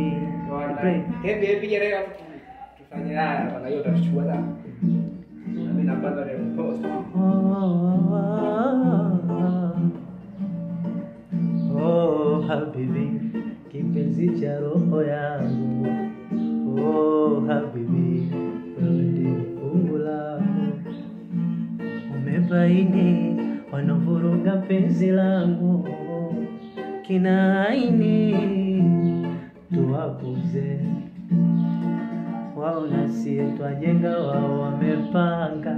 habibi Pray. Hebu hebu piga leo hapo tufanye haya bana hiyo utachukua sana. Na mimi napanga leo post. Oh, habibi, kipenzi cha roho yangu. Oh, habibi, wewe ndiye fungu langu. Umebaini wanavuruga penzi langu, kina aini tuwapuze wao na sie twajenga, wao wamepanga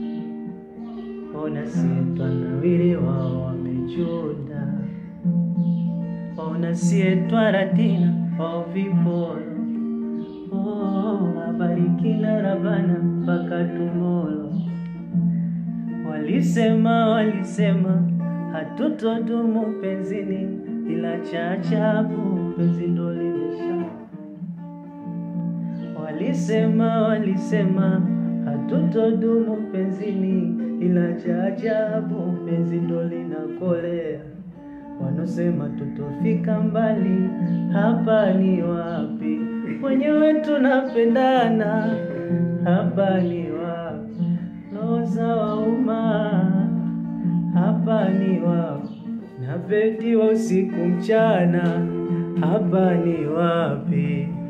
ona sie twanawiri, wao wamechunda ona sie twaratina, wao viporo oh, abarikina rabana mpaka tumolo Walisema, walisema hatutodumu penzini, ila cha ajabu penzi ndo limesha. Walisema, walisema hatutodumu penzini, ila cha ajabu penzi ndo linakolea. Wanosema tutofika mbali, hapa ni wapi? Wenyewe tunapendana, hapa ni wapi? Roza wauma, hapa ni wapi? Napetiwa usiku mchana, hapa ni wapi?